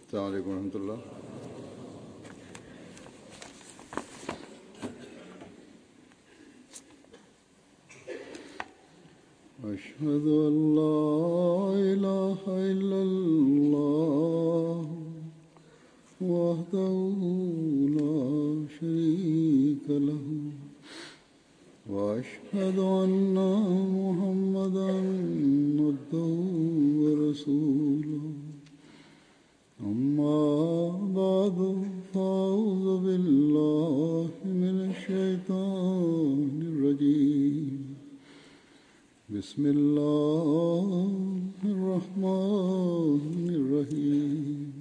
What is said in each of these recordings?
السلام عليكم ورحمة الله أشهد أن لا إله إلا الله وحده لا شريك له وأشهد أن محمدا عبده ورسوله أما بعد فأعوذ بالله من الشيطان الرجيم بسم الله الرحمن الرحيم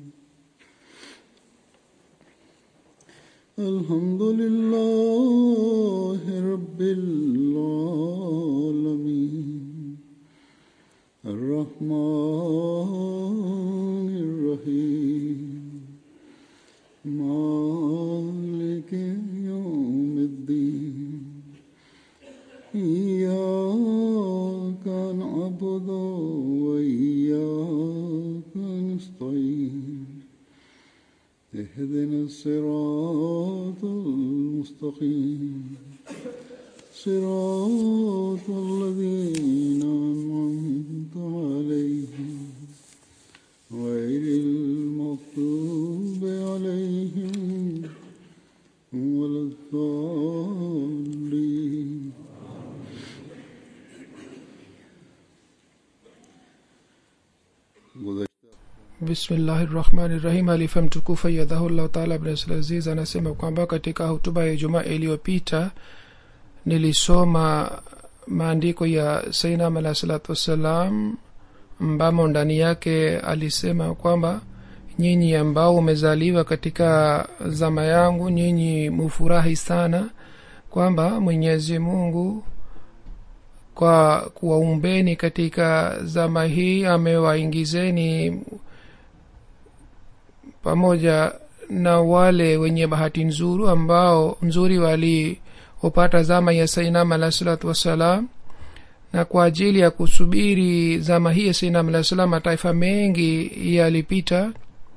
الحمد لله رب العالمين الرحمن الرحيم مالك يوم الدين إياك نعبد وإياك نستعين اهدنا الصراط المستقيم صراط الذين أنعمت عليهم غير المغضوب عليهم ولا الضالين bismillahi rahmani rahim alifa mtukufu ayadhahullahu taala abdulaziz anasema kwamba katika hutuba ya ijumaa iliyopita nilisoma maandiko ya sainam alah salatu wassalam ambamo ndani yake alisema kwamba nyinyi ambao umezaliwa katika zama yangu nyinyi mufurahi sana kwamba mwenyezi mungu kwa kuwaumbeni katika zama hii amewaingizeni pamoja na wale wenye bahati nzuru ambao nzuri waliopata zama ya sainam alah salatu wassalam na kwa ajili ya kusubiri zama hii ya sainam alah salam mataifa mengi yalipita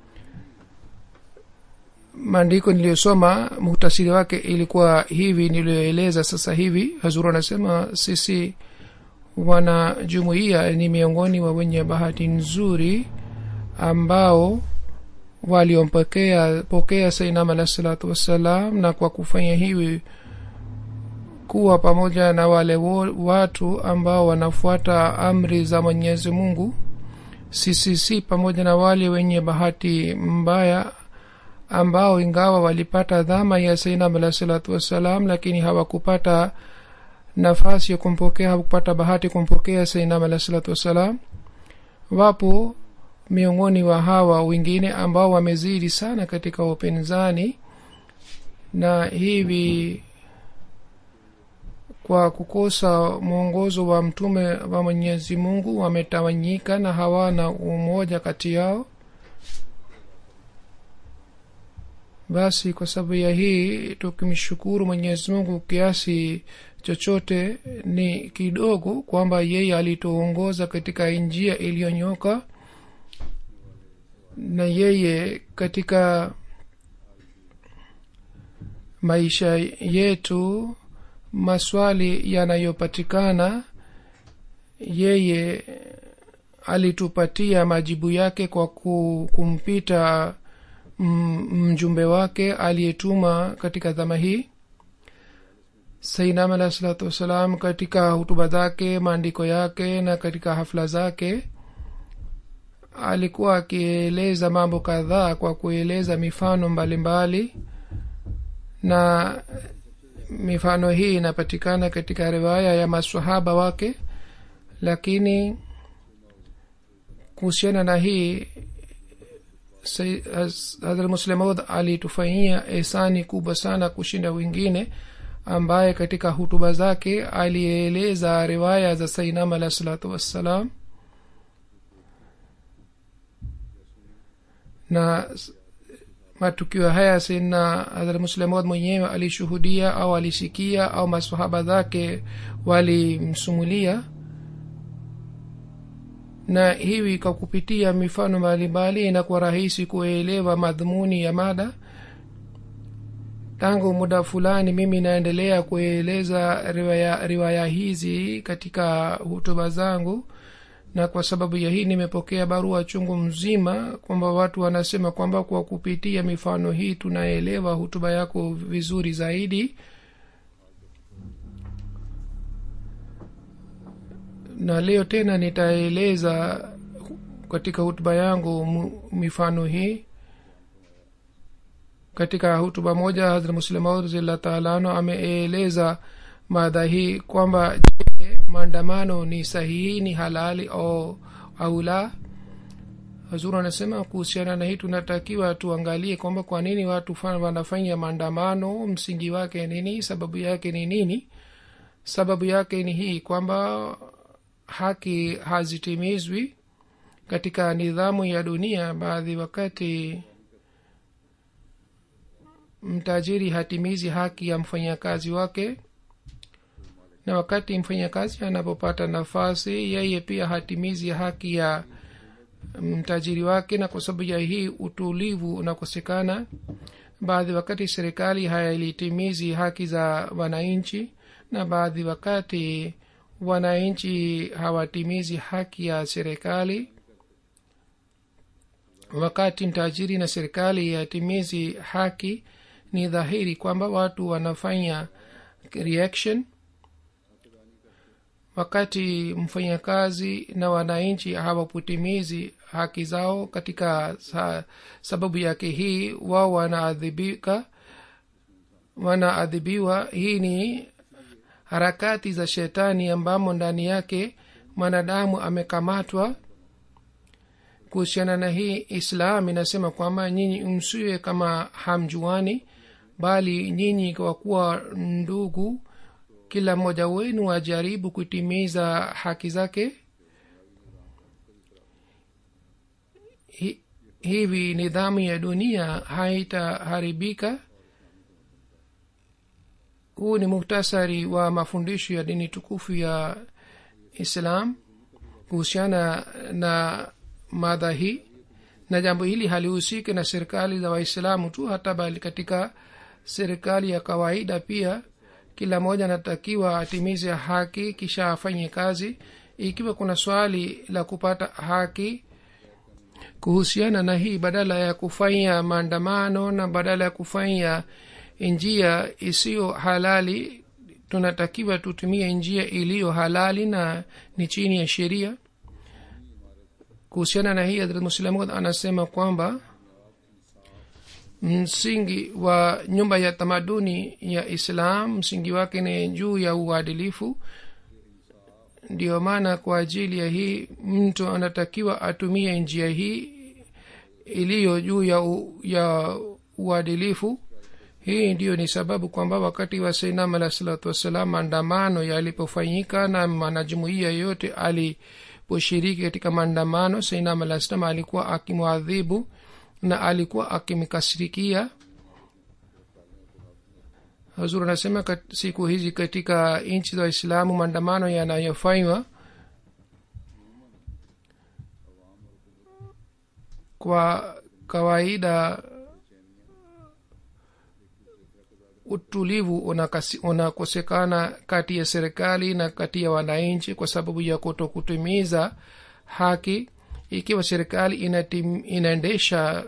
maandiko niliyosoma muhtasiri wake ilikuwa hivi niliyoeleza sasa hivi hazuru anasema sisi wana jumuiya ni miongoni wa wenye bahati nzuri ambao waliompokea pokea sainam alah salatu wassalam na kwa kufanya hivi kuwa pamoja na wale wo, watu ambao wanafuata amri za mwenyezi mungu sisi si pamoja na wale wenye bahati mbaya ambao ingawa walipata dhama ya sainam alah salatu wassalam lakini hawakupata nafasi ya kumpokea hawakupata bahati kumpokea sainam alah salatu wassalam wapo miongoni wa hawa wengine ambao wamezidi sana katika upinzani na hivi kwa kukosa mwongozo wa mtume wa mwenyezi mungu wametawanyika na hawana umoja kati yao basi kwa sababu ya hii tukimshukuru mwenyezi mungu kiasi chochote ni kidogo kwamba yeye alituongoza katika njia iliyonyoka na yeye katika maisha yetu maswali yanayopatikana yeye alitupatia majibu yake kwa kumpita mjumbe wake aliyetuma katika dhama hii sainam alah salatu wassalam katika hutuba zake maandiko yake na katika hafla zake alikuwa akieleza mambo kadhaa kwa kueleza mifano mbalimbali mbali, na mifano hii inapatikana katika riwaya ya masahaba wake lakini kuhusiana na hii hadhrat muslemod alitufanyia ehsani kubwa sana kushinda wengine ambaye katika hutuba zake alieleza riwaya za sainam alah salatu wassalam na matukio haya sina hadhrat muslemod mwenyewe alishuhudia au alisikia au masahaba zake walimsumulia na hivi kwa kupitia mifano mbalimbali inakuwa rahisi kuelewa madhumuni ya mada tangu muda fulani mimi naendelea kueleza riwaya, riwaya hizi katika hutuba zangu na kwa sababu ya hii nimepokea barua chungu mzima kwamba watu wanasema kwamba kwa kupitia mifano hii tunaelewa hutuba yako vizuri zaidi na leo tena nitaeleza katika hutuba yangu mu- mifano hii katika hutuba moja hazrat muslemaud razillah taala anhu ameeleza mada hii kwamba je maandamano ni sahihi ni halali au, au la hazuru anasema kuhusiana na hii tunatakiwa tuangalie kwamba kwa nini watu fa- wanafanya maandamano msingi wake nini sababu yake ni nini sababu yake ni hii kwamba haki hazitimizwi katika nidhamu ya dunia baadhi wakati mtajiri hatimizi haki ya mfanyakazi wake na wakati mfanyakazi anapopata nafasi yeye pia hatimizi haki ya mtajiri wake na kwa sababu ya hii utulivu unakosekana baadhi wakati serikali hailitimizi haki za wananchi na baadhi wakati wananchi hawatimizi haki ya serikali wakati mtajiri na serikali yatimizi haki ni dhahiri kwamba watu wanafanya reaction wakati mfanyakazi na wananchi hawaputimizi haki zao katika sa, sababu yake hii wao wanaadhibika wanaadhibiwa hii ni harakati za shetani ambamo ndani yake mwanadamu amekamatwa kuhusiana na hii islam inasema kwamba nyinyi msiwe kama hamjuani bali nyinyi kwa kuwa ndugu kila mmoja wenu ajaribu kutimiza haki zake Hi, hivi nidhamu ya dunia haitaharibika huu ni muktasari wa mafundisho ya dini tukufu ya islam kuhusiana na madha hii na jambo hili halihusiki na serikali za waislamu tu hata bali katika serikali ya kawaida pia kila mmoja anatakiwa atimize haki kisha afanye kazi ikiwa kuna swali la kupata haki kuhusiana na hii badala ya kufanya maandamano na badala ya kufanya njia isiyo halali tunatakiwa tutumie njia iliyo halali na ni chini ya sheria kuhusiana na hii hadrat muslimud anasema kwamba msingi wa nyumba ya tamaduni ya islam msingi wake ni juu ya uadilifu ndiyo maana kwa ajili ya hii mtu anatakiwa atumie njia hii iliyo juu ya, u, ya uadilifu hii ndiyo ni sababu kwamba wakati wa sainam alah salatu wassalam maandamano yalipofanyika na mwanajumuia yote aliposhiriki katika maandamano sainam alah salam alikuwa akimwadhibu na alikuwa akimkasirikia hazur anasema kat, siku hizi katika nchi za waislamu maandamano yanayofanywa kwa kawaida utulivu unakosekana kati ya serikali na kati ya wananchi kwa sababu ya kuto kutimiza haki ikiwa serikali inatim, inaendesha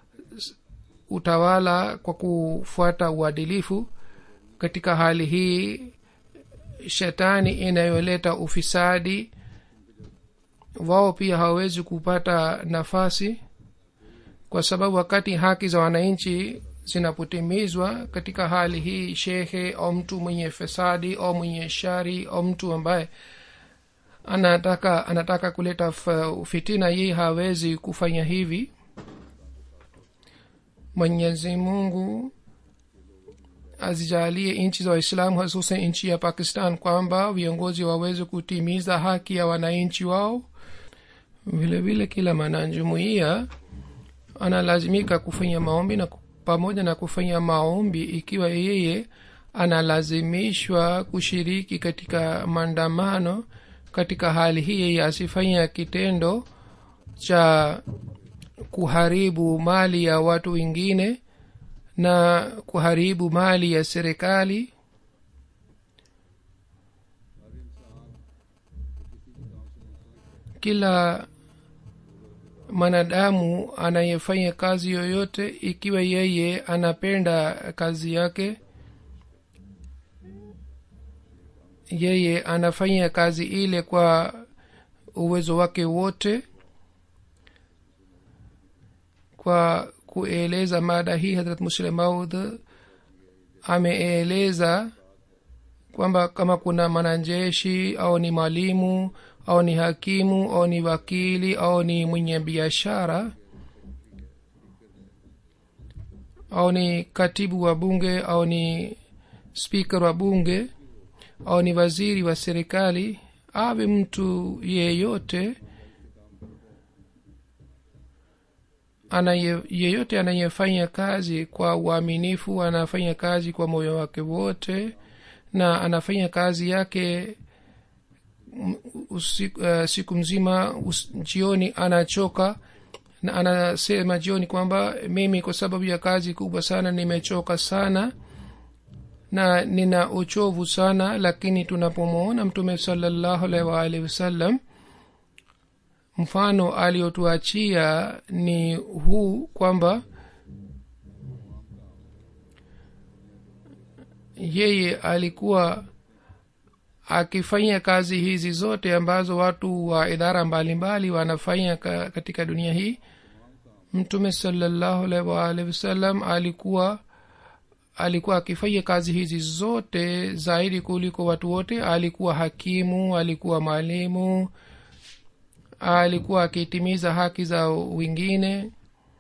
utawala kwa kufuata uadilifu katika hali hii shetani inayoleta ufisadi wao pia hawawezi kupata nafasi kwa sababu wakati haki za wananchi zinapotimizwa katika hali hii shekhe au mtu mwenye fesadi au mwenye shari au mtu ambaye anataka anataka kuleta fitina yeye hawezi kufanya hivi mwenyezi mungu azijalie nchi za waislamu hasusan nchi ya pakistan kwamba viongozi waweze kutimiza haki ya wananchi wao vile vile kila mwanajumuia analazimika kufanya maombi na pamoja na kufanya maombi ikiwa yeye analazimishwa kushiriki katika maandamano katika hali hii yeye asifanya kitendo cha kuharibu mali ya watu wengine na kuharibu mali ya serikali kila mwanadamu anayefanya kazi yoyote ikiwa yeye anapenda kazi yake yeye anafanya kazi ile kwa uwezo wake wote kwa kueleza mada hii hadrat muslim maud ameeleza kwamba kama kuna mwanajeshi au ni mwalimu au ni hakimu au ni wakili au ni mwenye biashara au ni katibu wa bunge au ni spika wa bunge au ni waziri wa serikali awe mtu yeyote anaye yeyote anayefanya kazi kwa uaminifu anafanya kazi kwa moyo wake wote na anafanya kazi yake usiku, uh, siku mzima us, jioni anachoka na anasema jioni kwamba mimi kwa sababu ya kazi kubwa sana nimechoka sana na nina uchovu sana lakini tunapomwona mtume salallahu alaihi waalihi wasallam mfano aliotuachia ni huu kwamba yeye alikuwa akifanya kazi hizi zote ambazo watu wa idara mbalimbali wanafanya ka, katika dunia hii mtume salallahu alaihi waalihi wasallam alikuwa alikuwa akifanya kazi hizi zote zaidi kuliko watu wote alikuwa hakimu alikuwa mwalimu alikuwa akitimiza haki za wengine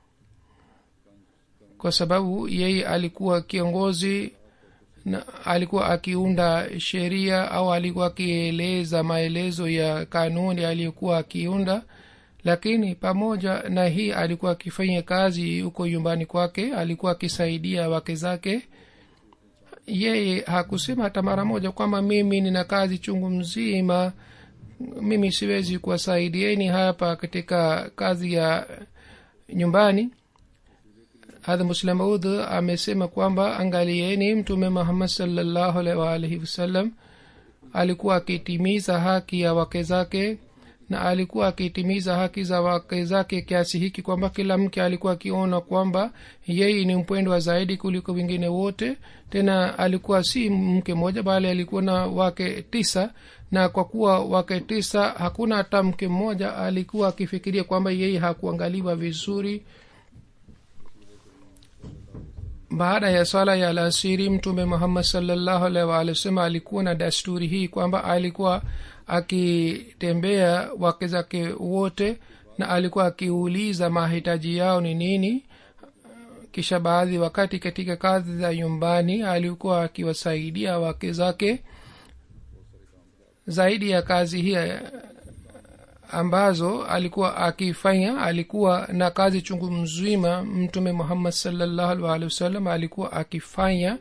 kwa sababu yeye alikuwa kiongozi na alikuwa akiunda sheria au alikuwa akieleza maelezo ya kanuni aliyokuwa akiunda lakini pamoja na hii alikuwa akifanya kazi huko nyumbani kwake alikuwa akisaidia wake zake yeye hakusema hata mara moja kwamba mimi nina kazi chungu mzima mimi siwezi kuwasaidieni hapa katika kazi ya nyumbani hadha muslamaud amesema kwamba angalieni mtume muhammad salllahu alaihi waalihi wasallam alikuwa akitimiza haki ya wake zake na alikuwa akitimiza haki za wake zake kiasi hiki kwamba kila mke alikuwa akiona kwamba yeye ni mpwendwa zaidi kuliko wengine wote tena alikuwa si mke mmoja bali alikuwa na wake tisa na kwa kuwa wake tisa hakuna hata mke mmoja alikuwa akifikiria kwamba yeye hakuangaliwa vizuri baada ya swala ya alasiri mtume muhammad salllahu alaihi waalihi wasallam alikuwa na desturi hii kwamba alikuwa akitembea wake zake wote na alikuwa akiuliza mahitaji yao ni nini kisha baadhi wakati katika kazi za nyumbani alikuwa akiwasaidia wake zake zaidi ya kazi hii ambazo alikuwa akifanya alikuwa na kazi chungu mzima mtume muhammad salllahu alhi wasallam alikuwa akifanya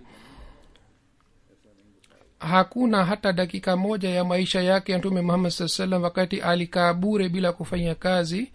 hakuna hata dakika moja ya maisha yake ya mtume muhammad saa salam wakati alikaa bure bila kufanya kazi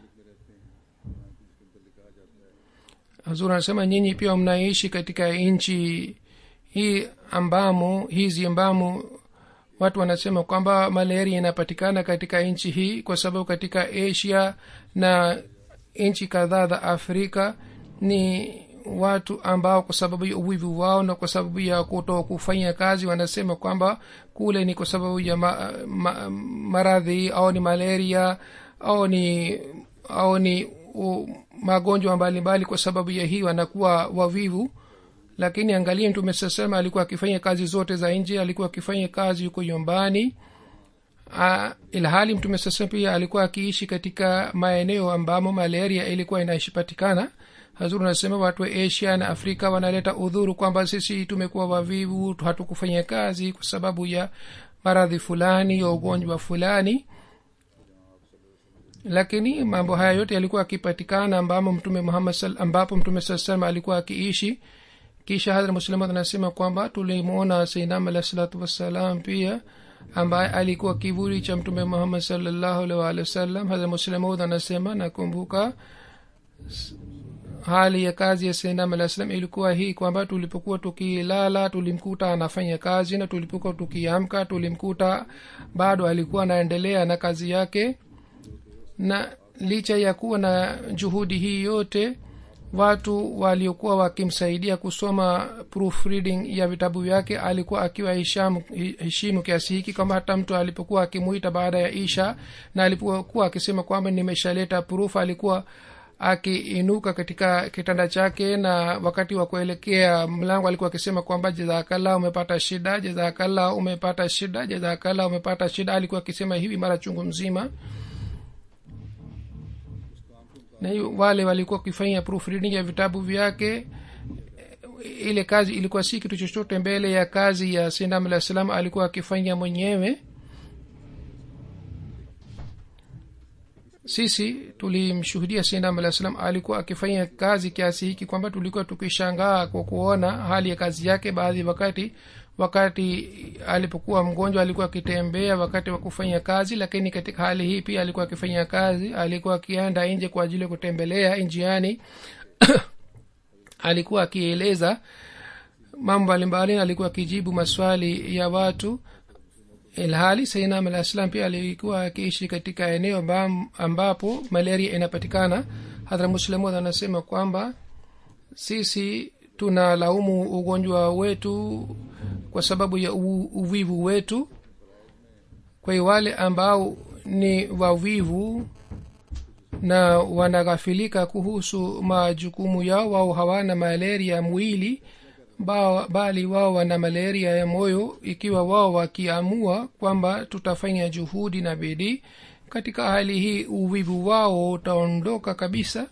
hazur anasema nyinyi pia mnaishi katika nchi hii ambamo hizi ambamo watu wanasema kwamba malaria inapatikana katika nchi hii kwa sababu katika asia na nchi kadhaa za afrika ni watu ambao kwa sababu ya uwivu wao na kwa sababu ya kuto kufanya kazi wanasema kwamba kule ni kwa sababu ya ma, ma, maradhi au ni malaria au ni au ni u, magonjwa mbalimbali kwa sababu ya hii wanakuwa wavivu lakini angalie mtume sasema alikuwa akifanya kazi zote za nje alikuwa akifanya kazi huko nyumbani ilhali mtume sasema pia alikuwa akiishi katika maeneo ambamo malaria ilikuwa inaishipatikana hazuru anasema watu wa asia na afrika wanaleta udhuru kwamba sisi tumekuwa wavivu hatukufanya kazi kwa sababu ya maradhi fulani ya ugonjwa fulani lakini mambo haya yote yalikuwa akipatikana ambamo mtume muhammad ambapo mtume saa salam alikuwa akiishi kisha hadra muslimat anasema kwamba tulimwona sainam alah salatu wassalam pia ambaye alikuwa kivuli cha mtume muhammad salllahu alih waalihi wasallam hadrat muslimud anasema nakumbuka hali ya kazi ya sendam alah salam ilikuwa hii kwamba tulipokuwa tukilala tulimkuta anafanya kazi na tulipokuwa tukiamka tulimkuta bado alikuwa anaendelea na kazi yake na licha ya kuwa na juhudi hii yote watu waliokuwa wakimsaidia kusoma proofreading ya vitabu vyake alikuwa akiwa heshamu, heshimu kiasi hiki kwamba hata mtu alipokuwa akimuita baada ya isha na alipokuwa akisema kwamba nimeshaleta proof alikuwa akiinuka katika kitanda chake na wakati wa kuelekea mlango alikuwa akisema kwamba jazakallah umepata shida jazakallah umepata shida jazakallah umepata shida alikuwa akisema hivi mara chungu mzima na hiyo wale walikuwa wakifanya proofreading ya vitabu vyake ile kazi ilikuwa si kitu chochote mbele ya kazi ya sindam alah salam alikuwa akifanya mwenyewe sisi tulimshuhudia sindam alah salam alikuwa akifanya kazi kiasi hiki kwamba tulikuwa tukishangaa kwa kuona hali ya kazi yake baadhi wakati wakati alipokuwa mgonjwa alikuwa akitembea wakati wa kufanya kazi lakini katika hali hii pia alikuwa akifanya kazi alikuwa akienda nje kwa ajili ya kutembelea njiani alikuwa akieleza mambo mbalimbali alikuwa akijibu maswali ya watu ilhali sainam alah salam pia alikuwa akiishi katika eneo ambapo malaria inapatikana hadhra muslimud anasema kwamba sisi tunalaumu ugonjwa wetu kwa sababu ya uvivu wetu kwa hiyo wale ambao ni wavivu na wanaghafilika kuhusu majukumu yao wao hawana malaria ya mwili ba, bali wao wana malaria ya moyo ikiwa wao wakiamua kwamba tutafanya juhudi na bidii katika hali hii uvivu wao utaondoka kabisa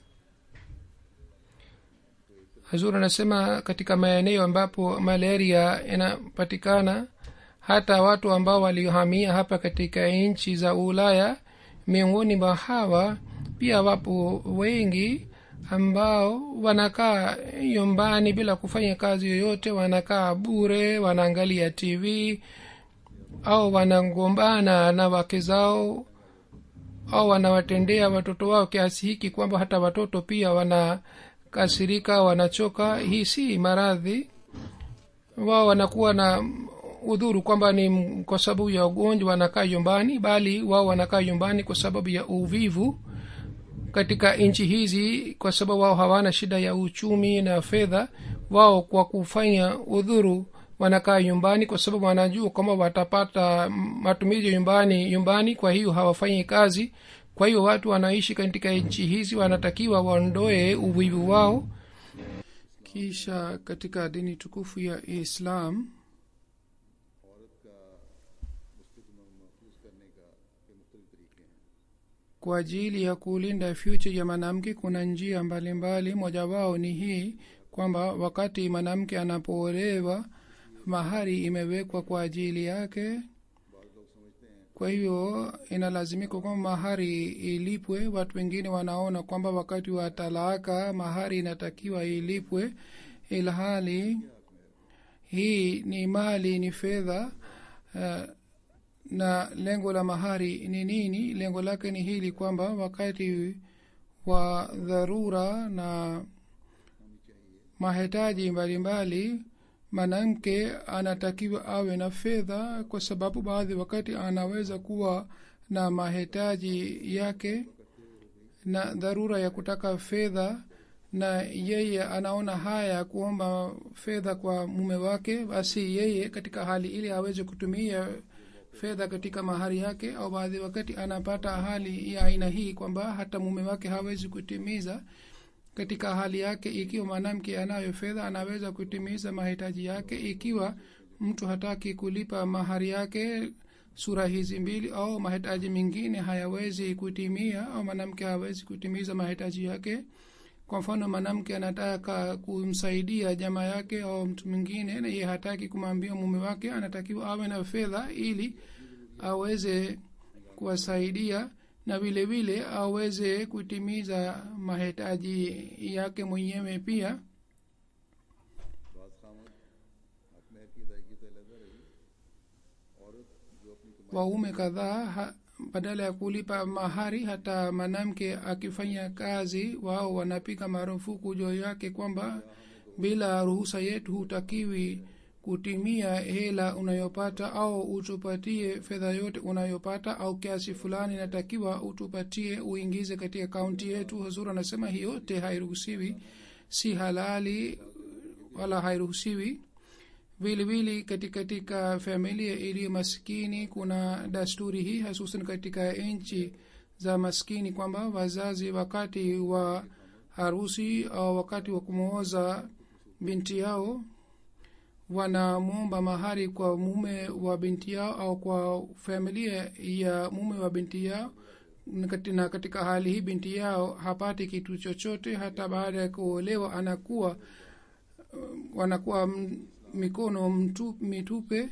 hazur anasema katika maeneo ambapo malaria inapatikana hata watu ambao waliohamia hapa katika nchi za ulaya miongoni mwa hawa pia wapo wengi ambao wanakaa nyumbani bila kufanya kazi yoyote wanakaa bure wanaangalia tv au wanagombana na wake zao au wanawatendea watoto wao kiasi hiki kwamba hata watoto pia wanakasirika wanachoka hii si maradhi wao wanakuwa na udhuru kwamba ni kwa sababu ya ugonjwa wanakaa nyumbani bali wao wanakaa nyumbani kwa sababu ya uvivu katika nchi hizi kwa sababu wao hawana shida ya uchumi na fedha wao kwa kufanya udhuru wanakaa nyumbani kwa sababu wanajua kwamba watapata matumizi nyumbani nyumbani kwa hiyo hawafanyi kazi kwa hiyo watu wanaishi katika nchi hizi wanatakiwa waondoe uvivu wao kisha katika dini tukufu ya islam kwa ajili ya kulinda future ya mwanamke kuna njia mbalimbali moja wao ni hii kwamba wakati mwanamke anapoolewa mahari imewekwa kwa ajili yake kwa hivyo inalazimika kwamba mahari ilipwe watu wengine wanaona kwamba wakati wa talaka mahari inatakiwa ilipwe ilhali hii ni mali ni fedha uh, na lengo la mahari ni nini lengo lake ni hili kwamba wakati wa dharura na mahitaji mbalimbali mwanamke anatakiwa awe na fedha kwa sababu baadhi wakati anaweza kuwa na mahitaji yake na dharura ya kutaka fedha na yeye anaona haya kuomba fedha kwa mume wake basi yeye katika hali ile aweze kutumia fedha katika mahari yake au baadhi wakati anapata hali ya aina hii kwamba hata mume wake hawezi kutimiza katika hali yake ikiwa mwanamke anayo fedha anaweza kutimiza mahitaji yake ikiwa mtu hataki kulipa mahari yake sura hizi mbili au mahitaji mengine hayawezi kutimia au mwanamke hawezi kutimiza mahitaji yake kwa mfano mwanamke anataka kumsaidia jamaa yake au mtu mwingine na ye hataki kumwambia mume wake anatakiwa awe na fedha ili aweze kuwasaidia na vile vile aweze kutimiza mahitaji yake mwenyewe pia बाज खामद हक में की अदायगी से अलहदा रही औरत जो अपनी waume kadhaa ha, badala ya kulipa mahari hata mwanamke akifanya kazi wao wanapiga marufuku juu yake kwamba bila ruhusa yetu hutakiwi kutimia hela unayopata au utupatie fedha yote unayopata au kiasi fulani inatakiwa utupatie uingize katika kaunti yetu huzur anasema hii yote hairuhusiwi si halali wala hairuhusiwi vilevile katika katika familia iliyo maskini kuna dasturi hii hasusan katika nchi za maskini kwamba wazazi wakati wa harusi au wakati wa kumwoza binti yao wanamwomba mahari kwa mume wa binti yao au kwa familia ya mume wa binti yao na katika hali hii binti yao hapati kitu chochote hata baada ya kuolewa anakuwa wanakuwa mikono mtu, mitupe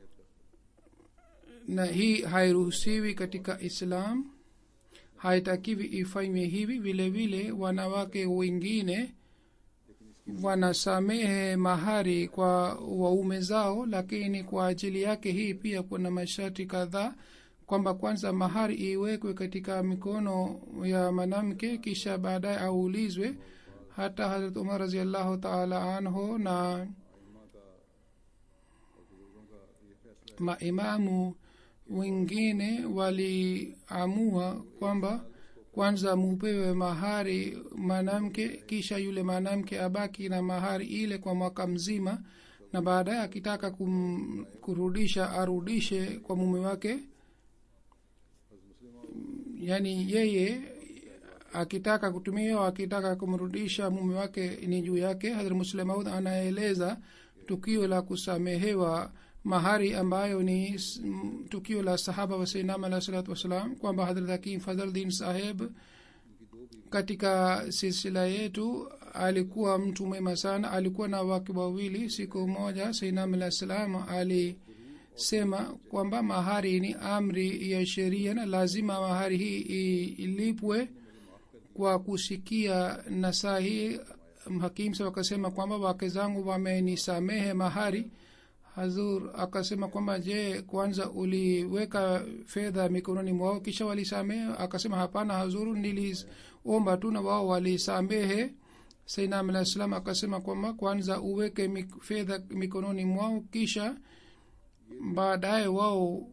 na hii hairuhusiwi katika islam haitakiwi ifanywe hivi vile vile wanawake wengine wanasamehe mahari kwa waume zao lakini kwa ajili yake hii pia kuna masharti kadhaa kwamba kwanza mahari iwekwe katika mikono ya mwanamke kisha baadaye aulizwe hata harat umar raziallahu taala anhu na maimamu wengine waliamua kwamba kwanza mupewe mahari mwanamke kisha yule mwanamke abaki na mahari ile kwa mwaka mzima na baadaye akitaka kum, kurudisha arudishe kwa mume wake yaani yeye akitaka kutumia akitaka kumrudisha mume wake ni juu yake hadhr muslim maud anaeleza tukio la kusamehewa mahari ambayo ni tukio la sahaba wa sainam alah salatu wassalam kwamba hadrat hakim fadhaldin saheb katika silsila yetu alikuwa mtu mwema sana alikuwa na wake wawili siku moja sainam alah salam alisema kwamba mahari ni amri ya sheria na lazima mahari hii ilipwe kwa kusikia nasaa hii hakim sa wakasema kwamba wake zangu wamenisamehe mahari hazur akasema kwamba je kwanza uliweka fedha mikononi mwao kisha walisamehe akasema hapana hazuru niliomba tu na wao walisamehe sainam alah salam akasema kwamba kwanza uweke mik, fedha mikononi mwao kisha baadaye wao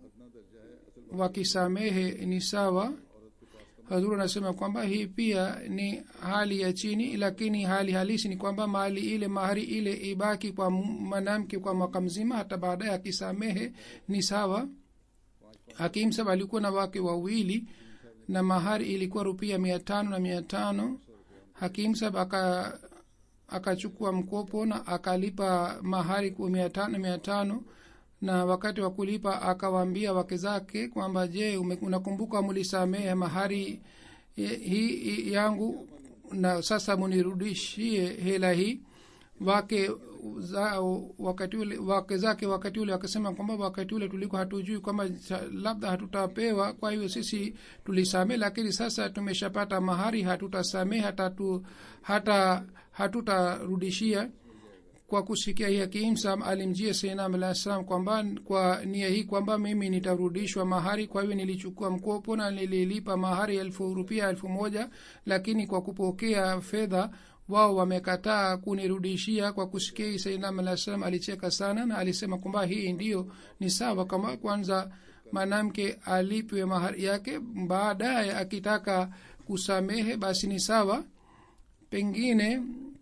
wakisamehe ni sawa hazur anasema kwamba hii pia ni hali ya chini lakini hali halisi ni kwamba mali ile mahari ile ibaki kwa mwanamke kwa mwaka mzima hata baadaye akisamehe ni sawa hakim sab alikuwa na wake wawili na mahari ilikuwa rupia mia tano na mia tano hakim sab aka akachukua mkopo na akalipa mahari kwa mia tano mia tano na wakati wa kulipa akawaambia wake zake kwamba je unakumbuka mulisamehe mahari hii yangu na sasa munirudishie hela hii wake zao wakati ule wake zake wakati ule wakasema kwamba wakati ule tulikuwa hatujui kwamba labda hatutapewa kwa hiyo sisi tulisamehe lakini sasa tumeshapata mahari hatutasamehe hata, tu, hata hatutarudishia kwa kusikia hii akimsam alimjia sainam alah salam kwamba kwa nia hii kwamba mimi nitarudishwa mahari kwa hivyo nilichukua mkopo na nililipa mahari elfu rupia elfu moja lakini kwa kupokea fedha wao wamekataa kunirudishia kwa kusikia hii sainam alah salam alicheka sana na alisema kwamba hii ndio ni sawa kama kwanza mwanamke alipwe mahari yake baadaye akitaka kusamehe basi ni sawa pengine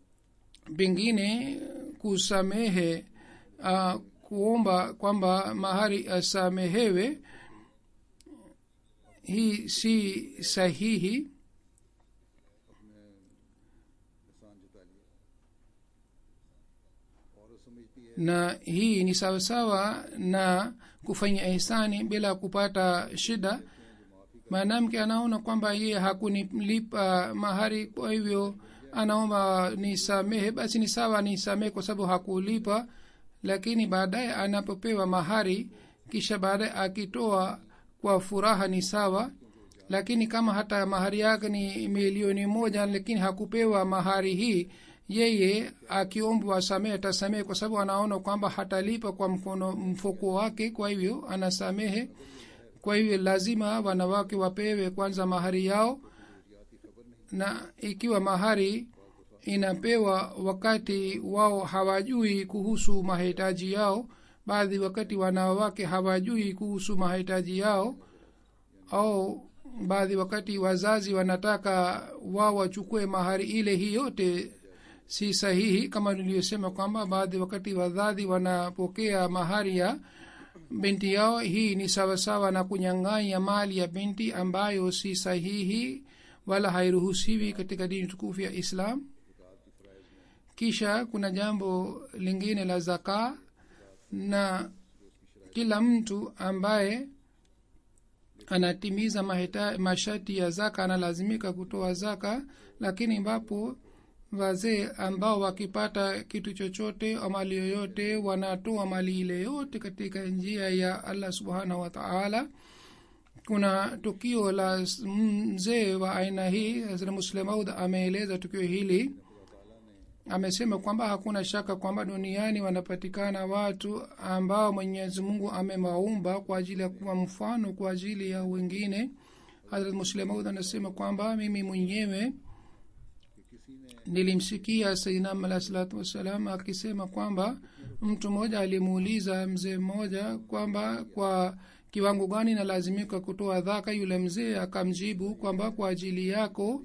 pengine kusamehe uh, kuomba kwamba mahari asamehewe hii si sahihi na hii ni sawasawa na kufanya ihsani bila kupata shida mwanamke anaona kwamba yeye hakunilipa mahari kwa hivyo anaomba nisamehe basi ni sawa nisamehe kwa sababu hakulipa lakini baadaye anapopewa mahari kisha baadaye akitoa kwa furaha ni sawa lakini kama hata mahari yake ni milioni moja lakini hakupewa mahari hii yeye akiombwa asamehe atasamehe kwa sababu anaona kwamba hatalipa kwa mkono mfuko wake kwa hivyo anasamehe kwa hivyo lazima wanawake wapewe kwanza mahari yao na ikiwa mahari inapewa wakati wao hawajui kuhusu mahitaji yao baadhi wakati wanawake hawajui kuhusu mahitaji yao au baadhi wakati wazazi wanataka wao wachukue mahari ile hii yote si sahihi kama niliyosema kwamba baadhi wakati wazazi wanapokea mahari ya binti yao hii ni sawasawa na kunyang'anya mali ya binti ambayo si sahihi wala hairuhusiwi katika dini tukufu ya islam kisha kuna jambo lingine la zaka na kila mtu ambaye anatimiza mahita, masharti ya zaka analazimika kutoa zaka lakini ambapo wazee ambao wakipata kitu chochote au mali yoyote wanatoa mali ile yote katika njia ya allah subhanahu wa taala kuna tukio la mzee wa aina hii hazra muslemaud ameeleza tukio hili amesema kwamba hakuna shaka kwamba duniani wanapatikana watu ambao mwenyezi mungu amewaumba kwa ajili ya kuwa mfano kwa ajili ya wengine hazrat muslemaud anasema kwamba mimi mwenyewe nilimsikia sainam alah salatu wassalam akisema kwamba mtu mmoja alimuuliza mzee mmoja kwamba kwa kiwango gani nalazimika kutoa dhaka yule mzee akamjibu kwamba kwa ajili yako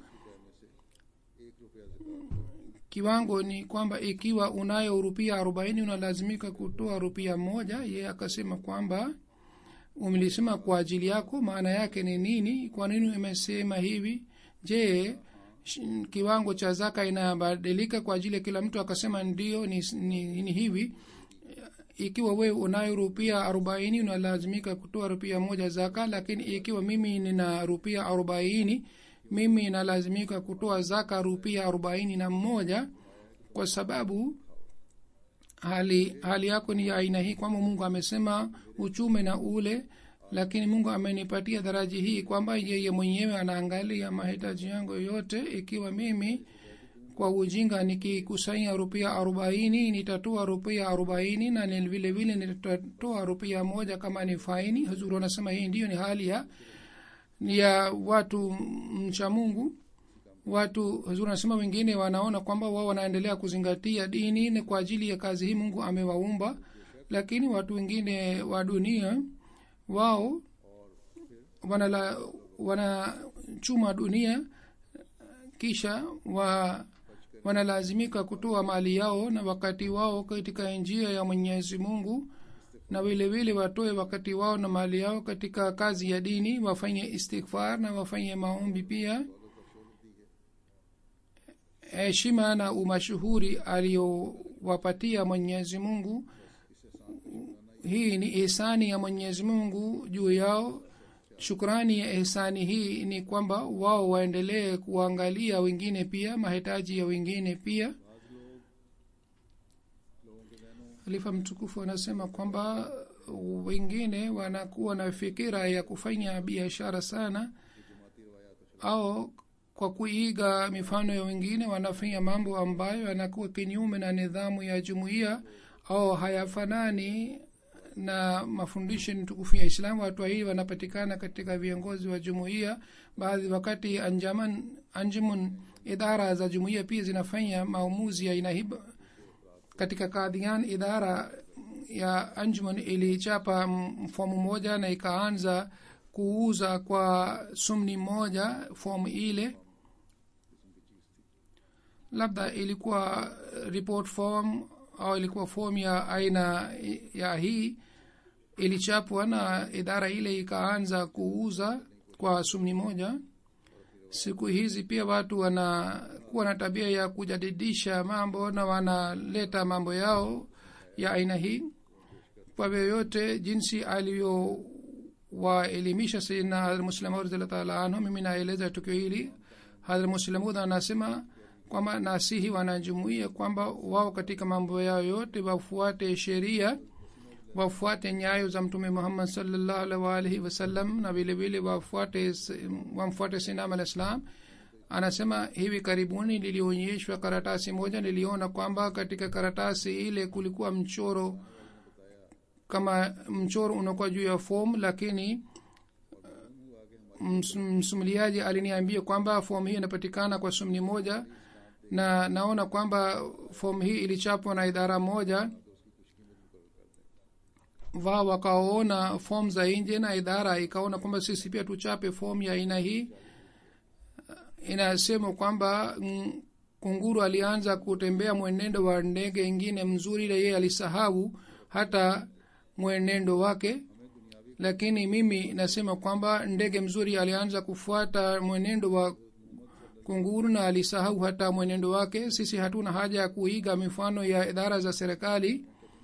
kiwango ni kwamba ikiwa unayo rupia arobaini unalazimika kutoa rupia moja ye akasema kwamba umelisema kwa ajili yako maana yake ni nini kwa nini imesema hivi je kiwango cha zaka inabadilika kwa ajili ya kila mtu akasema ndio ni, ni, ni hivi ikiwa wewe unayo rupia arobaini unalazimika kutoa rupia moja zaka lakini ikiwa mimi nina rupia arobaini mimi nalazimika kutoa zaka rupia arobaini na moja kwa sababu hali hali yako ni ya aina hii kwamba mungu amesema uchume na ule lakini mungu amenipatia daraji hii kwamba yeye mwenyewe anaangalia mahitaji yangu yote ikiwa mimi kwa ujinga nikikusanya rupia arobaini nitatoa rupia arobaini na vile vile nitatoa rupia moja kama ni faini huzuri anasema hii ndiyo ni hali ya ya watu mcha mungu watu huzuri anasema wengine wanaona kwamba wao wanaendelea kuzingatia dini ni kwa ajili ya kazi hii mungu amewaumba lakini watu wengine wa dunia wao wanala wanachuma dunia kisha wa wanalazimika kutoa mali yao na wakati wao katika njia ya mwenyezi mungu na vile vile watoe wakati wao na mali yao katika kazi ya dini wafanye istighfar na wafanye maombi pia heshima na umashuhuri aliyowapatia mwenyezi mungu hii ni ihsani ya mwenyezi mungu juu yao shukrani ya ihsani hii ni kwamba wao waendelee kuangalia wengine pia mahitaji ya wengine pia halifa mtukufu anasema kwamba wengine wanakuwa na fikira ya kufanya biashara sana au kwa kuiga mifano ya wengine wanafanya mambo ambayo yanakuwa kinyume na nidhamu ya jumuiya au hayafanani na mafundisho tukufu ya islamu watu hii wanapatikana katika viongozi wa jumuiya baadhi wakati anjaman anjumun idara za jumuiya pia zinafanya maamuzi ya aina hii katika kadhian idara ya anjuman ilichapa fomu moja na ikaanza kuuza kwa sumni moja fomu ile labda ilikuwa report form au ilikuwa fomu ya aina ya hii ilichapwa na idara ile ikaanza kuuza kwa sumni moja siku hizi pia watu wanakuwa na tabia ya kujadidisha mambo na wanaleta mambo yao ya aina hii kwa vyoyote jinsi aliyowaelimisha sayidina hadrmuslamud radiallahu taala anhu mimi naeleza tukio hili hadrmuslamud anasema kwamba nasihi wanajumuia kwamba wao katika mambo yao yote wafuate sheria wafuate nyayo za mtume muhammad salllahu alaihi waalihi wasallam na vile vile wafuate wamfuate sinam al islam anasema hivi karibuni lilionyeshwa karatasi moja niliona kwamba katika karatasi ile kulikuwa mchoro kama mchoro unakuwa juu ya fom lakini ms- msimuliaji aliniambia kwamba fomu hii inapatikana kwa sumni moja na naona kwamba fomu hii ilichapwa na idara moja wao wakaona fomu za nje na idara ikaona kwamba sisi pia tuchape fomu ya aina hii inasema kwamba mm, kunguru alianza kutembea mwenendo wa ndege ingine mzuri ile yeye alisahau hata mwenendo wake lakini mimi nasema kwamba ndege mzuri alianza kufuata mwenendo wa kunguru na alisahau hata mwenendo wake sisi hatuna haja ya kuiga mifano ya idara za serikali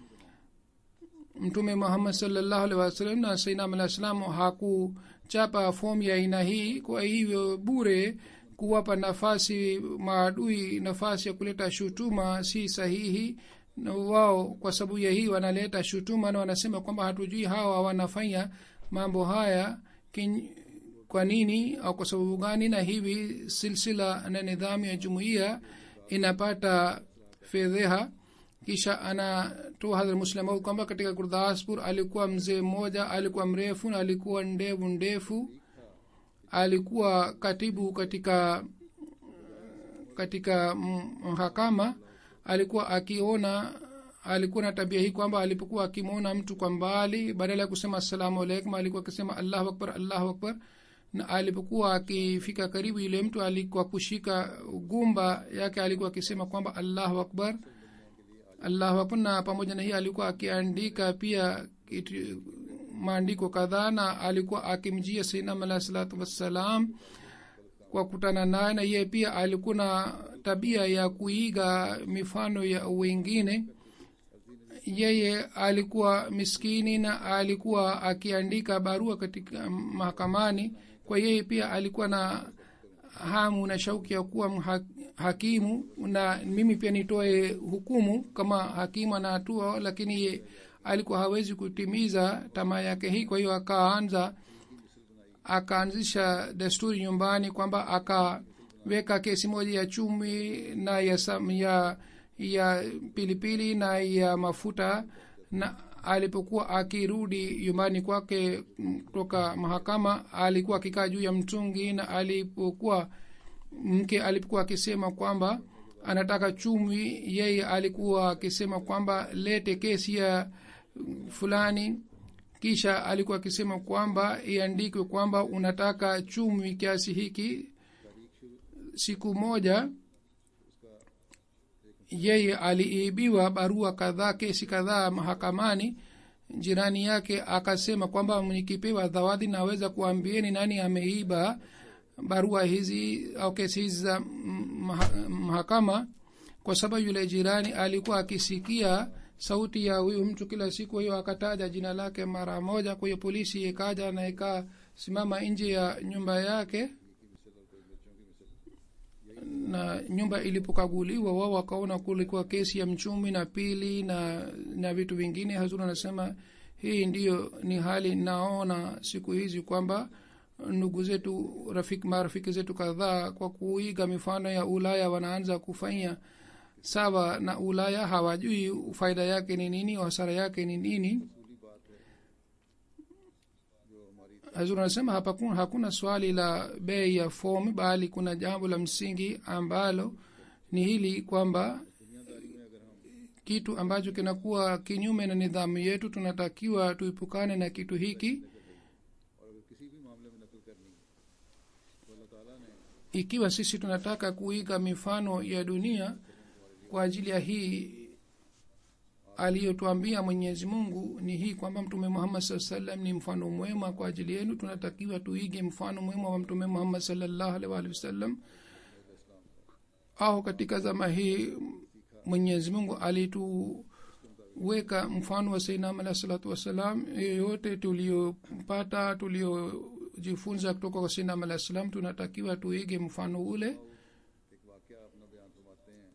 mtume muhammad salllahu alhi wasallam na sainam alah salam hakuchapa fomu ya aina hii kwa hivyo bure kuwapa nafasi maadui nafasi ya kuleta shutuma si sahihi na wao kwa sababu ya hii wanaleta shutuma na wanasema kwamba hatujui hawa wanafanya mambo haya kin, kwa nini au kwa sababu gani na hivi silsila na nidhamu ya jumuiya inapata fedheha kisha anatoa hadhra muslimaud kwamba katika gurdaspur alikuwa mzee mmoja alikuwa mrefu na alikuwa ndevu ndefu alikuwa katibu katika katika mahakama alikuwa akiona alikuwa na tabia hii kwamba alipokuwa akimwona mtu kwa mbali badala ya kusema assalamu alaikum alikuwa akisema allahu akbar allahu akbar na alipokuwa akifika karibu yule mtu alikuwa kushika gumba yake alikuwa akisema kwamba allahu akbar allahu akbar na pamoja na hii alikuwa akiandika pia kitu- maandiko kadhaa na alikuwa akimjia sainam alahi salatu wassalam kwa kutana naye na yeye pia alikuwa na tabia ya kuiga mifano ya wengine yeye alikuwa miskini na alikuwa akiandika barua katika mahakamani kwa yeye pia alikuwa na hamu na shauki ya kuwa mha- hakimu na mimi pia nitoe hukumu kama hakimu anahatua lakini ye alikuwa hawezi kutimiza tamaa yake hii kwa hiyo akaanza akaanzisha desturi nyumbani kwamba akaweka kesi moja ya chumi na ya, sam, ya ya pilipili na ya mafuta na alipokuwa akirudi nyumbani kwake mm, kutoka mahakama alikuwa akikaa juu ya mtungi na alipokuwa mke alipokuwa akisema kwamba anataka chumi yeye alikuwa akisema kwamba lete kesi ya mm, fulani kisha alikuwa akisema kwamba iandikwe kwamba unataka chumi kiasi hiki siku moja yeye aliibiwa barua kadhaa kesi kadhaa mahakamani jirani yake akasema kwamba nikipewa zawadi naweza kuambieni nani ameiba barua hizi au kesi hizi za mm, maha- mahakama kwa sababu yule jirani alikuwa akisikia sauti ya huyu mtu kila siku hiyo akataja jina lake mara moja kwa hiyo polisi ikaja na ikasimama nje ya nyumba yake na nyumba ilipokaguliwa wao wakaona kulikuwa kesi ya mchumi na pili na na vitu vingine hazuri anasema hii ndiyo ni hali naona siku hizi kwamba ndugu zetu rafiki marafiki zetu kadhaa kwa kuiga mifano ya ulaya wanaanza kufanya sawa na ulaya hawajui faida yake ni nini hasara yake ni nini hazur anasema hapa kuna, hakuna swali la bei ya fomu bali kuna jambo la msingi ambalo ni hili kwamba kitu ambacho kinakuwa kinyume na nidhamu yetu tunatakiwa tuipukane na kitu hiki और अगर किसी भी मामले में नकल करनी है तो अल्लाह ताला ने ikiwa sisi tunataka kuiga mifano ya dunia kwa ajili ya hii aliyotuambia mwenyezi mungu ni hii kwamba mtume muhammad saa salam ni mfano mwema kwa ajili yenu tunatakiwa tuige mfano mwema wa mtume muhammad salllahu alih waalihi wasallam au katika zama hii mwenyezi mungu alituweka mfano wa sainam alah salatu wassalam yoyote tuliopata tuliojifunza kutoka kwa sainam alah salam tunatakiwa tuige mfano ule एक वाक्य अपना बयान फरमाते हैं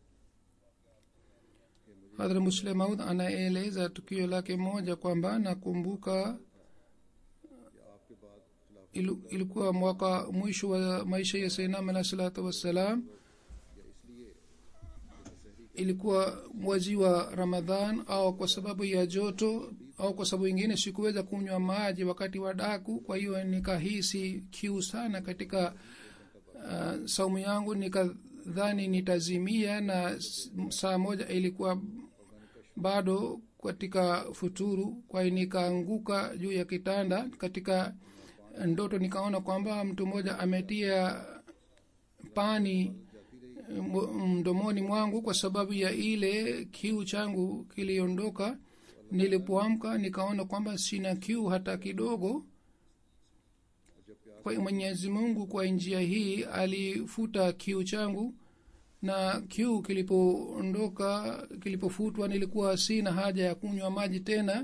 hadhra muslim maud anaeleza tukio lake moja kwamba nakumbuka कि आपके बाद खिलाफ ilu, ilikuwa mwaka mwisho wa maisha ya sainam alah salatu wassalam या इसलिए कि शहरी ilikuwa mwezi wa ramadhan au kwa sababu ya joto au kwa sababu ingine sikuweza kunywa maji wakati wa daku kwa hiyo nikahisi kiu sana katika uh, saumu yangu nikadhani nitazimia na s- saa moja ilikuwa bado katika futuru kwa hiyo nikaanguka juu ya kitanda katika ndoto nikaona kwamba mtu mmoja ametia pani m- mdomoni mwangu kwa sababu ya ile kiu changu kiliondoka nilipoamka nikaona kwamba sina kiu hata kidogo kwa hiyo mwenyezi mungu kwa njia hii alifuta kiu changu na kiu kilipoondoka kilipofutwa nilikuwa sina haja ya kunywa maji tena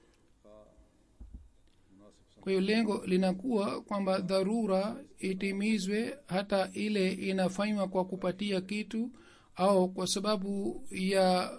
kwa hiyo lengo linakuwa kwamba dharura itimizwe hata ile inafanywa kwa kupatia kitu au kwa sababu ya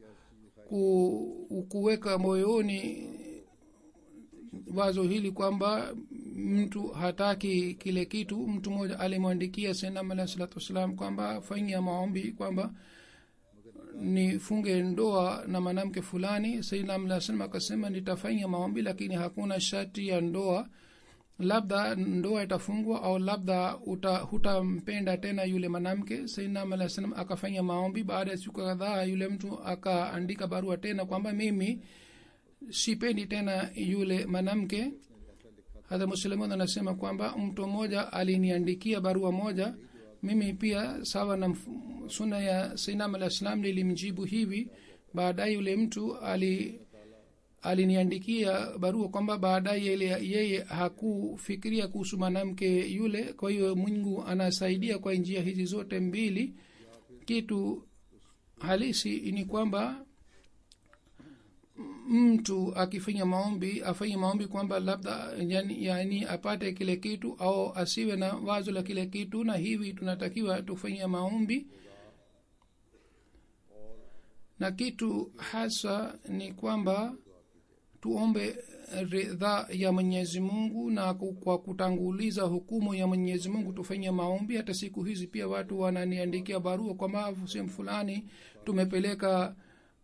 ku, kuweka moyoni wazo hili kwamba mtu hataki kile kitu mtu mmoja alimwandikia senam alah salatu wassalam kwamba fanyia maombi kwamba nifunge ndoa na mwanamke fulani sainam alah salam akasema nitafanya maombi lakini hakuna shati ya ndoa labda ndoa itafungwa au labda uta, hutampenda tena yule mwanamke sainam alah salam akafanya maombi baada ya siku kadhaa yule mtu akaandika barua tena kwamba mimi sipendi tena yule mwanamke hata muslimun anasema kwamba mtu mmoja aliniandikia barua moja mimi pia sawa na mf- suna ya sainam alah salam nilimjibu hivi baadaye yule mtu ali aliniandikia barua kwamba baadaye ile yeye hakufikiria kuhusu mwanamke yule kwa hiyo mungu anasaidia kwa njia hizi zote mbili kitu halisi ni kwamba mtu akifanya maombi afanye maombi kwamba labda yani, yani apate kile kitu au asiwe na wazo la kile kitu na hivi tunatakiwa tufanye maombi na kitu hasa ni kwamba tuombe ridha ya mwenyezi mungu na ku- kwa kutanguliza hukumu ya mwenyezi mungu tufanye maombi hata siku hizi pia watu wananiandikia barua kwamba sehemu fulani tumepeleka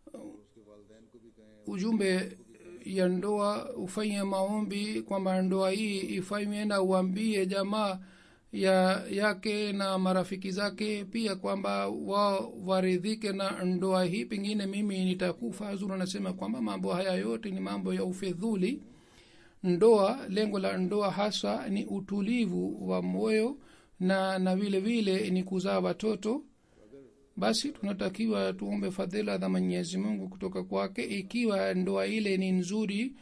ujumbe ya ndoa ufanye maombi kwamba ndoa hii ifanywe na uambie jamaa ya yake na marafiki zake pia kwamba wao waridhike na ndoa hii pengine mimi nitakufa hazuru anasema kwamba mambo haya yote ni mambo ya ufedhuli ndoa lengo la ndoa hasa ni utulivu wa moyo na na vile vile ni kuzaa watoto basi tunatakiwa tuombe fadhila za mwenyezi mungu kutoka kwake ikiwa ndoa ile ni nzuri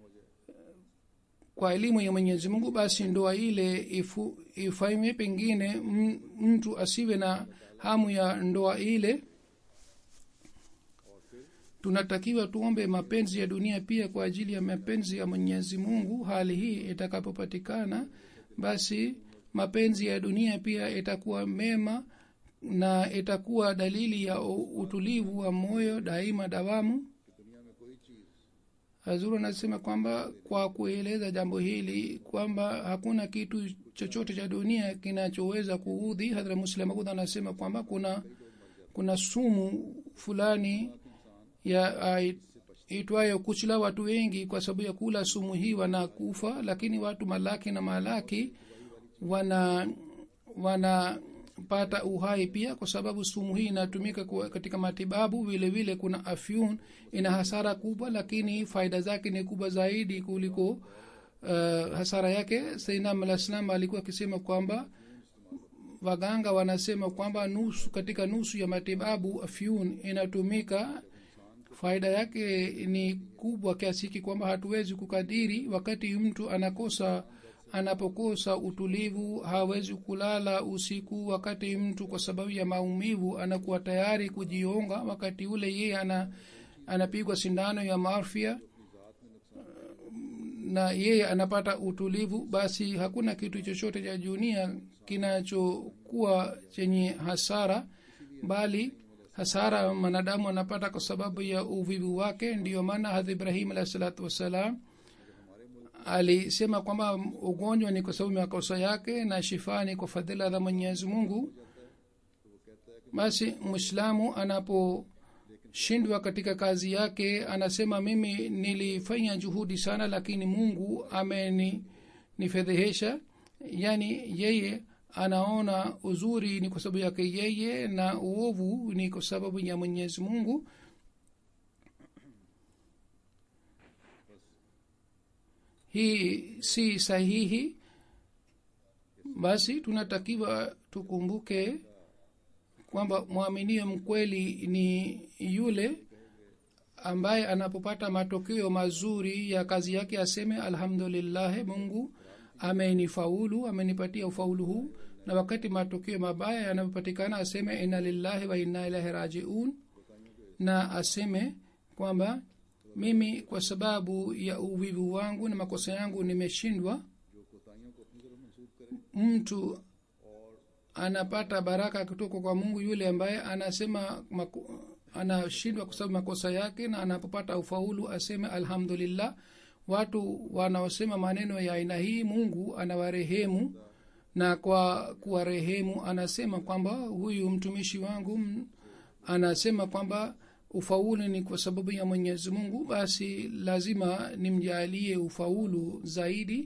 kwa elimu ya mwenyezi mungu basi ndoa ile ifu, ifanywe pengine m- mtu asiwe na hamu ya ndoa ile tunatakiwa tuombe mapenzi ya dunia pia kwa ajili ya mapenzi ya mwenyezi mungu hali hii itakapopatikana basi mapenzi ya dunia pia itakuwa mema na itakuwa dalili ya u- utulivu wa moyo daima dawamu hazuru anasema kwamba kwa kueleza jambo hili kwamba hakuna kitu chochote cha dunia kinachoweza kuudhi hadhra muslim Aud anasema kwamba kuna kuna sumu fulani ya ai- itwayo kuchila watu wengi kwa sababu ya kula sumu hii wanakufa lakini watu malaki na malaki wana wanapata uhai pia kwa sababu sumu hii inatumika kwa- katika matibabu vile vile kuna afyun ina hasara kubwa lakini faida zake ni kubwa zaidi kuliko uh, hasara yake sainam alah salam alikuwa akisema kwamba waganga wanasema kwamba nusu katika nusu ya matibabu afyun inatumika faida yake ni kubwa kiasi hiki kwamba hatuwezi kukadiri wakati mtu anakosa anapokosa utulivu hawezi kulala usiku wakati mtu kwa sababu ya maumivu anakuwa tayari kujionga wakati ule yeye ana anapigwa sindano ya marfia na yeye anapata utulivu basi hakuna kitu chochote cha dunia kinachokuwa chenye hasara bali hasara mwanadamu anapata kwa sababu ya uvivu wake ndiyo maana hadhi ibrahim alahi salatu wassalam alisema kwamba ugonjwa ni kwa sababu ya makosa yake na shifa ni kwa fadhila za mwenyezi mungu basi mwislamu anaposhindwa katika kazi yake anasema mimi nilifanya juhudi sana lakini mungu amenifedhehesha yaani yeye anaona uzuri ni kwa sababu yake yeye na uovu ni kwa sababu ya mwenyezi mungu hii si sahihi basi tunatakiwa tukumbuke kwamba mwaminio mkweli ni yule ambaye anapopata matokeo mazuri ya kazi yake aseme alhamdulillahi mungu amenifaulu amenipatia ufaulu huu na wakati matokeo mabaya yanapopatikana aseme inna lillahi wa inna ilahi rajiun na aseme kwamba mimi kwa sababu ya uvivu wangu na makosa yangu nimeshindwa जो कोताहियों को अपनी तरफ मंसूब करे mtu anapata baraka kutoka kwa mungu yule ambaye anasema mako, anashindwa kwa sababu makosa yake na anapopata ufaulu aseme alhamdulillah watu wanaosema maneno ya aina hii mungu anawarehemu na kwa kuwarehemu anasema kwamba huyu mtumishi wangu m- anasema kwamba ufaulu ni kwa sababu ya mwenyezi mungu basi lazima nimjalie ufaulu zaidi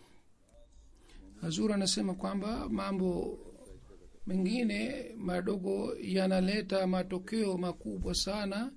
hazur anasema kwamba mambo mengine madogo yanaleta matokeo makubwa sana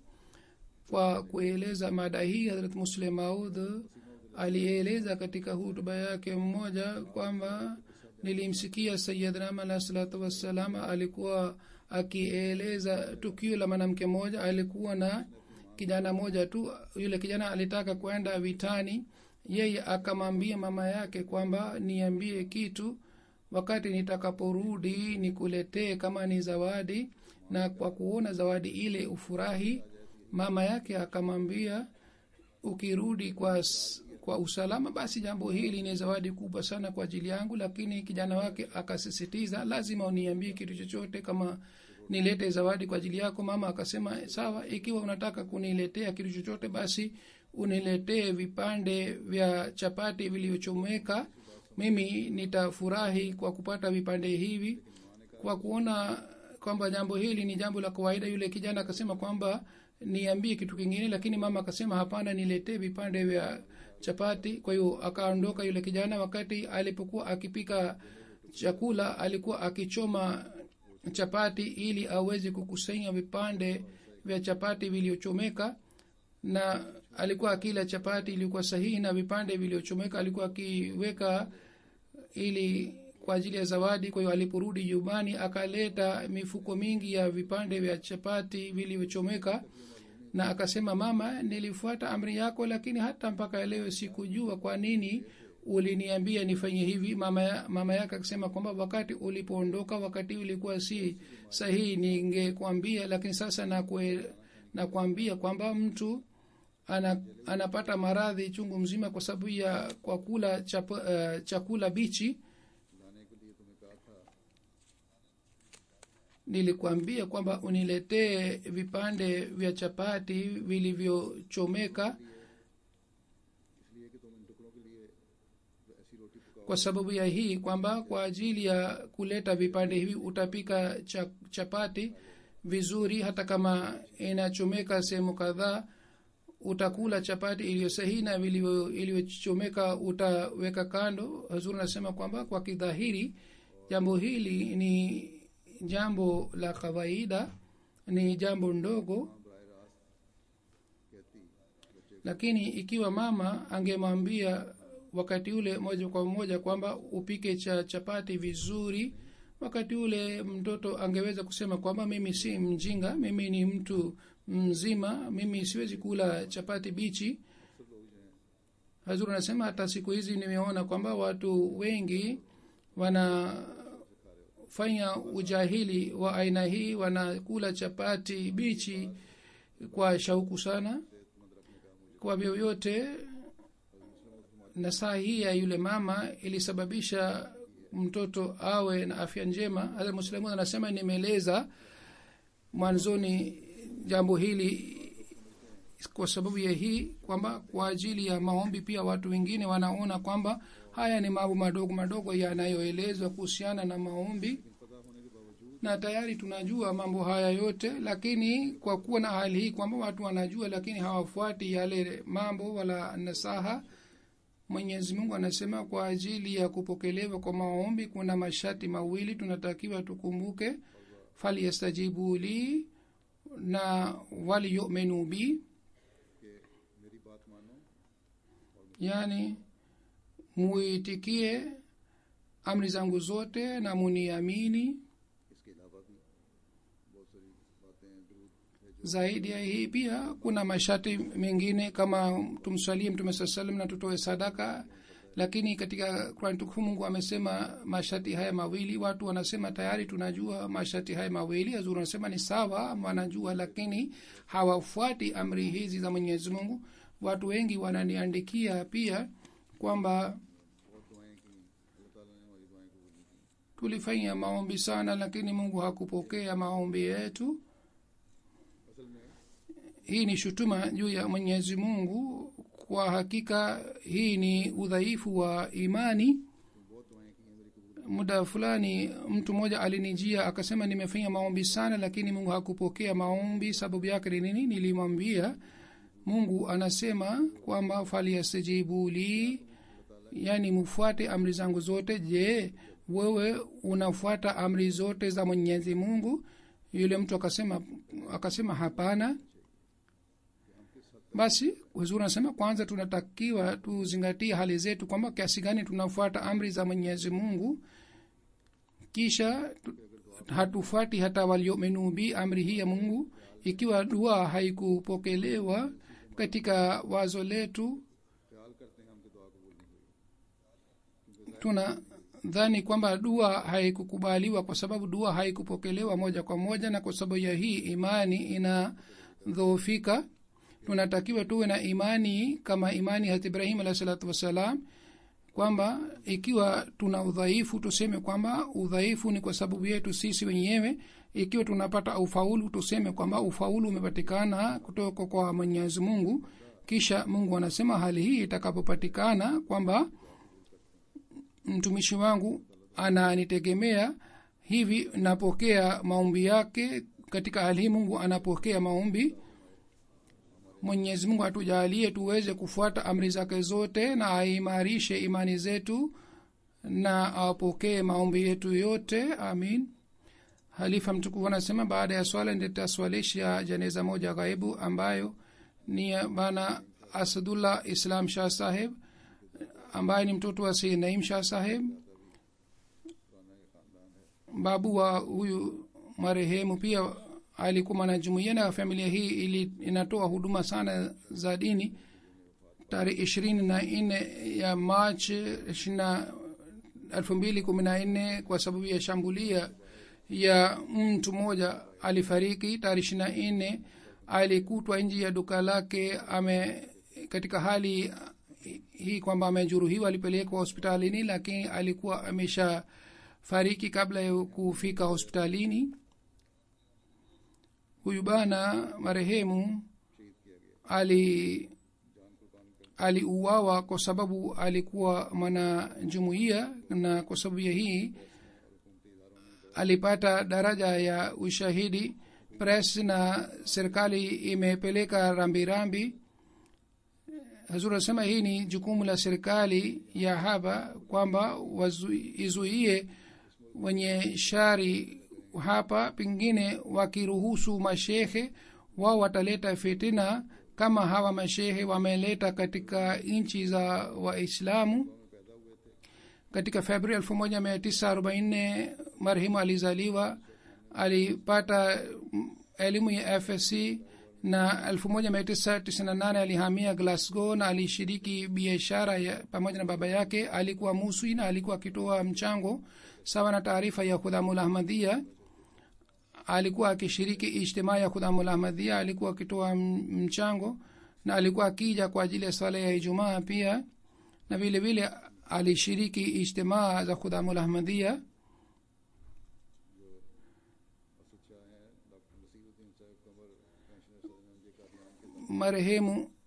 kwa kueleza mada hii harat muslim maud alieleza katika hutuba yake mmoja kwamba nilimsikia sayidnam alah salatu wassalam alikuwa akieleza tukio la mwanamke mmoja alikuwa na kijana moja tu yule kijana alitaka kwenda vitani yeye akamwambia mama yake kwamba niambie kitu wakati nitakaporudi nikuletee kama ni zawadi na kwa kuona zawadi ile ufurahi mama yake akamwambia ukirudi kwa, s- kwa usalama basi jambo hili ni zawadi kubwa sana kwa ajili yangu lakini kijana wake akasisitiza lazima uniambie kitu chochote kama nilete zawadi kwa ajili yako mama akasema sawa ikiwa unataka kuniletea kitu chochote basi uniletee vipande vya chapati vilivyochomeka mimi nitafurahi kwa kupata vipande hivi kwa kuona kwamba jambo hili ni jambo la kawaida yule kijana akasema kwamba niambie kitu kingine lakini mama akasema hapana niletee vipande vya chapati kwa hiyo akaondoka yule kijana wakati alipokuwa akipika chakula alikuwa akichoma chapati ili aweze kukusanya vipande vya chapati vilivyochomeka na alikuwa akila chapati ilikuwa sahihi na vipande vilivyochomeka alikuwa akiweka ili kwa ajili ya zawadi kwa hiyo aliporudi nyumbani akaleta mifuko mingi ya vipande vya chapati vilivyochomeka na akasema mama nilifuata amri yako lakini hata mpaka leo sikujua kwa nini uliniambia nifanye hivi mama, ya, mama yake akasema kwamba wakati ulipoondoka wakati ulikuwa si sahihi ningekwambia lakini sasa nakwe, nakwambia kwamba mtu ana, anapata maradhi chungu mzima kwa sababu ya kwa kula chap, uh, chakula bichi लाने के लिए तुम्हें कहा था nilikwambia kwamba uniletee vipande vya chapati vilivyochomeka इसलिए कि तुम इन टुकड़ों के लिए ऐसी रोटी पकाओ kwa sababu ya hii kwamba kwa ajili ya kuleta vipande hivi utapika cha, chapati vizuri hata kama inachomeka sehemu kadhaa utakula chapati iliyo sahihi na vilivyo- iliyochomeka utaweka kando hazuri anasema kwamba kwa kidhahiri jambo hili ni jambo la kawaida ni jambo ndogo बरह रास्त कहती बच्चे lakini ikiwa mama angemwambia wakati ule moja kwa moja kwamba upike cha chapati vizuri wakati ule mtoto angeweza kusema kwamba mimi si mjinga mimi ni mtu mzima mimi siwezi kula chapati bichi hazur anasema hata siku hizi nimeona kwamba watu wengi wanafanya ujahili wa aina hii wanakula chapati bichi kwa shauku sana kwa vyovyote na saa hii ya yule mama ilisababisha mtoto awe na afya njema hata muslimu anasema nimeeleza mwanzoni jambo hili kwa sababu ya hii kwamba kwa ajili ya maombi pia watu wengine wanaona kwamba haya ni mambo madogo madogo yanayoelezwa kuhusiana na maombi पता होने के बावजूद na tayari tunajua mambo haya yote lakini kwa kuwa na hali hii kwamba watu wanajua lakini hawafuati yale mambo wala nasaha mwenyezi mungu anasema kwa ajili ya kupokelewa kwa maombi kuna masharti mawili tunatakiwa tukumbuke falyastajibu li na waliyuminu bi कि मेरी बात मानो yani muitikie amri zangu zote na muniamini इसके अलावा भी बहुत सारी बातें हैं दरूद है जो zaidi ya hii pia kuna masharti mengine kama tumswalie mtume saa salam na tutoe sadaka lakini katika Qur'an tukufu mungu amesema masharti haya mawili watu wanasema tayari tunajua masharti haya mawili azuri wanasema ni sawa wanajua lakini hawafuati amri hizi za mwenyezi mungu watu wengi wananiandikia pia kwamba बहुत दुआएं की अल्लाह ताला ने हमारी दुआएं कबूल नहीं की tulifanya maombi sana lakini mungu hakupokea maombi yetu असल में hii ni shutuma juu ya mwenyezi mungu kwa hakika hii ni udhaifu wa imani बहुत दुआएं की हैं मेरी कबूल muda fulani mtu mmoja alinijia akasema nimefanya maombi sana lakini mungu hakupokea maombi sababu yake ni nini nilimwambia mungu anasema kwamba falyastajibu li yani mufuate amri zangu zote je wewe unafuata amri zote za mwenyezi mungu yule mtu akasema akasema hapana basi huzuri anasema kwanza tunatakiwa tuzingatie hali zetu kwamba kiasi gani tunafuata amri za mwenyezi mungu kisha tu- hatufuati hata waliominu bi amri hii ya mungu ikiwa dua haikupokelewa katika wazo letu ख्याल करते हैं हमकी दुआ कबूल नहीं हुई tuna dhani kwamba dua haikukubaliwa kwa sababu dua haikupokelewa moja kwa moja na kwa sababu ya hii imani inadhoofika tunatakiwa tuwe na imani kama imani hat ibrahim alahi salatu wassalam kwamba ikiwa tuna udhaifu tuseme kwamba udhaifu ni kwa sababu yetu sisi wenyewe ikiwa tunapata ufaulu tuseme kwamba ufaulu umepatikana kutoka kwa mwenyezi mungu kisha mungu anasema hali hii itakapopatikana kwamba mtumishi wangu ananitegemea hivi napokea maombi yake katika hali hii mungu anapokea maombi mwenyezi mungu atujalie tuweze kufuata amri zake zote na aimarishe imani zetu na awapokee maombi yetu yote amin halifa mtukufu anasema baada ya swala nitaswalisha janeza moja ghaibu ambayo ni ya bana asadullah islam shah saheb ambaye ni mtoto wa sayyid naim shah saheb babu wa huyu marehemu pia alikuwa mwanajumuia na familia hii ili inatoa huduma sana za dini tarehe ishirini na nne ya march ishirina elfu mbili kumi na nne kwa sababu ya shambulia ya mtu mmoja alifariki tarehe ishirina nne alikutwa nji ya duka lake ame katika hali hii kwamba amejeruhiwa alipelekwa hospitalini lakini alikuwa amesha fariki kabla ya kufika hospitalini huyu bana marehemu ali aliuawa kwa sababu alikuwa mwanajumuia na kwa sababu ya hii alipata daraja ya ushahidi press na serikali imepeleka rambirambi hazur anasema hii ni jukumu la serikali ya hapa kwamba izuie wenye shari hapa pengine wakiruhusu mashehe wao wataleta fitina kama hawa mashehe wameleta katika nchi za waislamu katika februari elfu moja mia tisa arobaini nne marehemu alizaliwa alipata elimu ya fsc na elfu moja mia tisa tisini na nane alihamia glasgow na alishiriki biashara pamoja na baba yake alikuwa muswi na alikuwa akitoa mchango sawa na taarifa ya khudhamul ahmadhia alikuwa akishiriki ijtimaa ya khudhamul ahmadhia alikuwa akitoa mchango na alikuwa akija kwa ajili ya swala ya ijumaa pia na vile vile alishiriki ijtimaa za khudhamul ahmadhia marehemu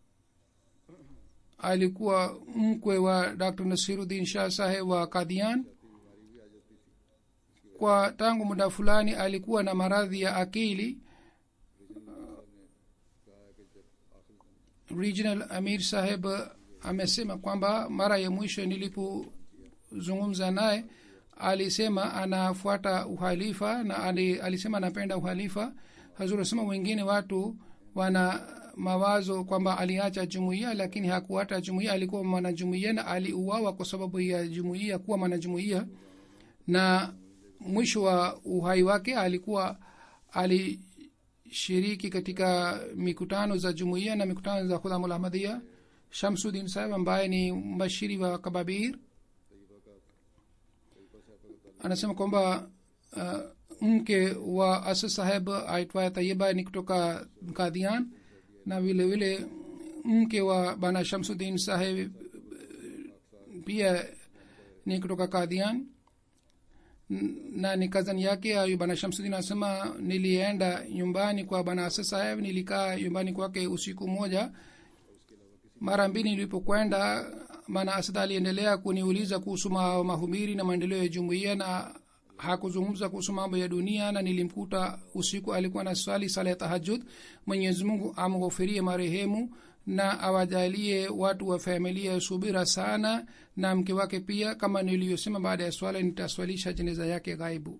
alikuwa mkwe wa dr nasiruddin shah saheb wa kadian kwa tangu muda fulani alikuwa na maradhi ya akili regional amir saheb amesema kwamba mara ya mwisho nilipozungumza naye alisema anafuata uhalifa na ali, alisema anapenda uhalifa hazur asema wengine watu wana mawazo kwamba aliacha jumuiya lakini hakuacha jumuiya alikuwa mwanajumuiya na aliuawa kwa sababu ya jumuiya kuwa mwanajumuiya na mwisho wa uhai wake alikuwa alishiriki katika mikutano za jumuiya na mikutano za khudhamul ahmadia shamsudin saheb ambaye ni mbashiri wa kababir anasema kwamba uh, mke wa asa saheb aitwaye tayiba ni kutoka kadian na vile vile mke wa bana shamsudin saheb pia ni kutoka kadian na ni kazani yake ayu bana shamsudin anasema nilienda nyumbani kwa bana asa saheb nilikaa nyumbani kwake usiku moja mara mbili nilipokwenda bana asad aliendelea kuniuliza kuhusu mahubiri na maendeleo ya jumuiya na hakuzungumza kuhusu mambo ya dunia na nilimkuta usiku alikuwa na swali sala ya tahajud mwenyezi mungu amghofirie marehemu na awajalie watu wa familia subira sana na mke wake pia kama niliyosema baada ya swala nitaswalisha jeneza yake ghaibu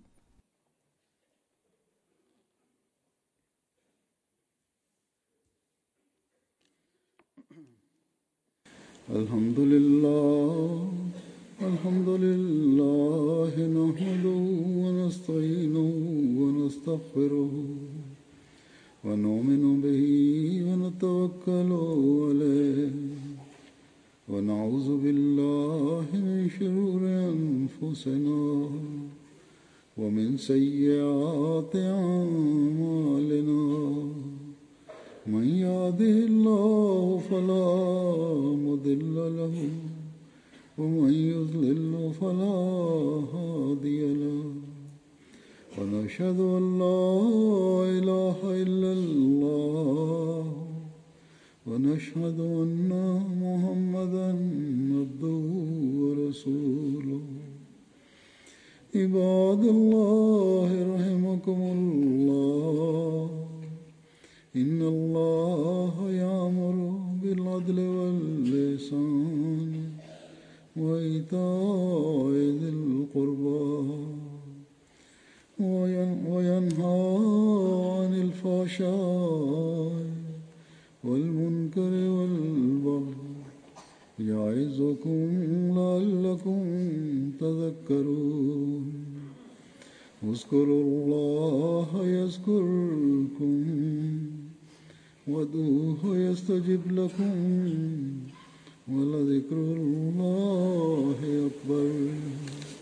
الحمد لله الحمد لله نحمده ونستعينه ونستغفره ونؤمن به ونتوكل عليه ونعوذ بالله من شرور أنفسنا ومن سيئات أعمالنا من يهده الله فلا مضل له ومن يضلل فلا هادي له ونشهد ان لا اله الا الله ونشهد ان محمدا عبده ورسوله عباد الله رحمكم الله إن الله يأمر بالعدل واللسان وإيتاء ذي القربى وينهى عن الفحشاء والمنكر والبغي يعظكم لعلكم تذكرون اذكروا الله يذكركم وادعوه يستجب لكم ولذكر الله أكبر